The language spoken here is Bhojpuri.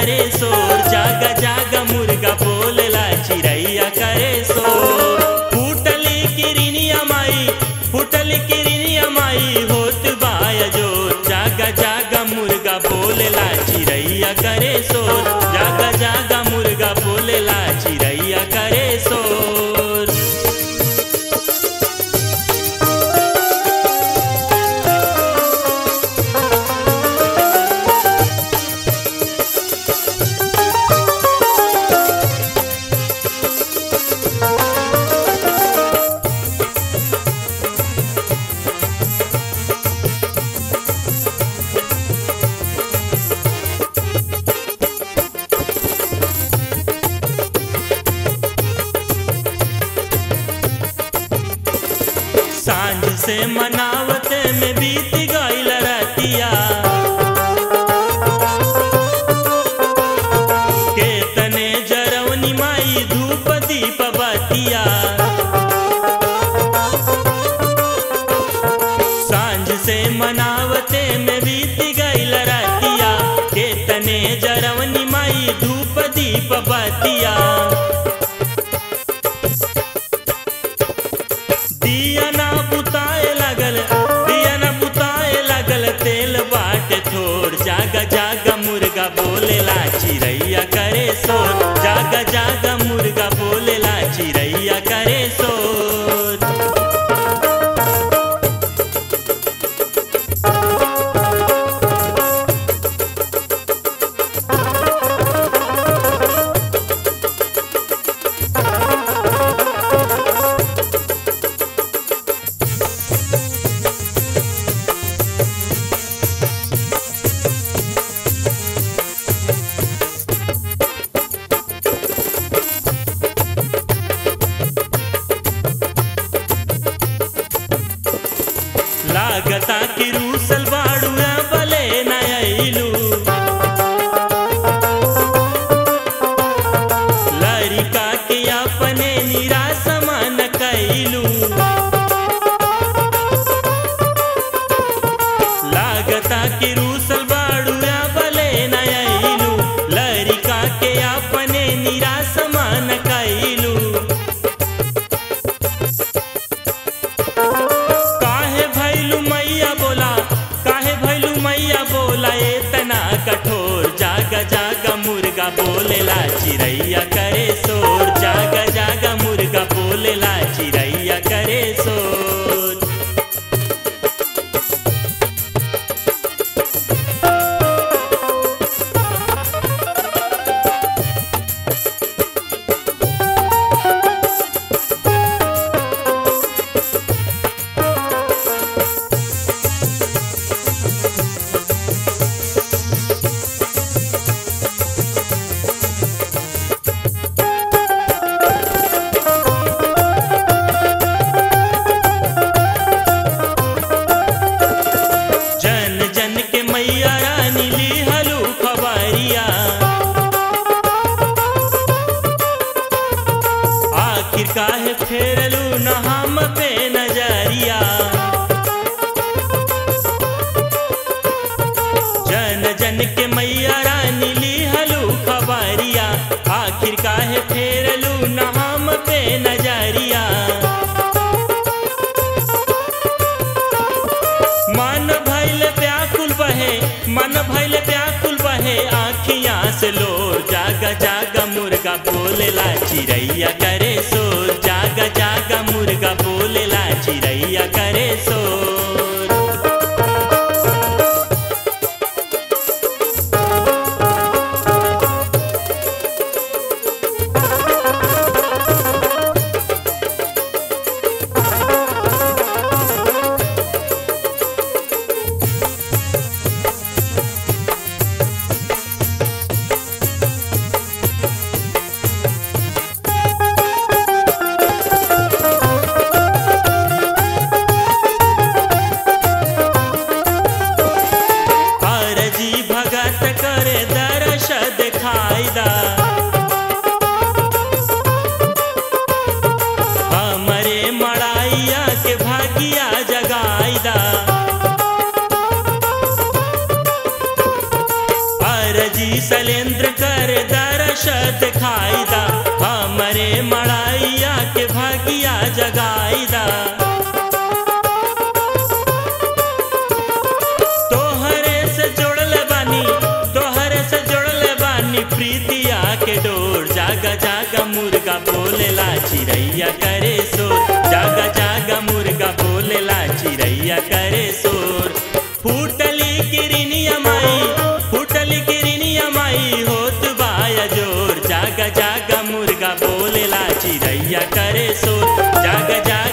करे शोर जागा जागा मुर्गा बोलेला चिड़ैया करे शोर फूटली किरनिया माई फूटली किरनिया माई होत बाया जोर जागा जागा मुर्गा बोलेला चिड़ैया करे शोर जागा जागा मुर्गा बोलेला चिड़ैया करे शोर सांझ से मनावत में बीत गईल रतिया केतने जरवनी माई धूप दीप बतिया सांझ से मनावते में बीत गईल रतिया केतने जरवनी माई धूप दीप बतिया दिया ना बुताए लगल दिया ना बुताए लगल तेल बाट थोड़ जागा जागा मुर्गा बोलेला चिड़ैया करे शोर जागा जागा मुर्गा बोलेला चिड़ैया करे शोर लागता कि रूसल बाड़ू बले नयलू लड़का के अपने निराश मन कैलू लागता कि रूसल बाड़ू बले नयलू लड़का के अपने निराश मन कैलू काहे भैलू मैया बोला काहे भैलू मैया बोला इतना कठोर जागा जागा मुर्गा बोलेला चिड़ैया करे शोर जागा जागा मुर्गा बोलेला चिड़ैया करे शोर जन जन के मैया रानी ली हलू खबरिया आखिर काहे फेरलू न हम पे नजरिया जन जन के मैया रानी ली हलू खबरिया आखिर काहे फेरलू न हम पे नजरिया मन भैल व्याकुल बहे मन भैल व्याकुल बहे आखियां से लोर जागा जागा मुर्गा बोलेला चिड़ैया करे शोर जागा जागा मुर्गा बोलेला चिड़ैया करे शोर दिखाई दा हमरे मड़ाइया के भागिया जगाई दा तोहरे से जोड़ल बानी तोहरे से जोड़ल बानी प्रीतिया के डोर जागा जागा मुर्गा बोलेला चिड़ैया करे शोर जागा जागा मुर्गा बोलेला चिड़ैया करे शोर फूटली किरनिया माई फूटली किरनिया माई होत बाया जोर जागा जागा मुर्गा बोलेला चिड़ैया करे शोर जागा जागा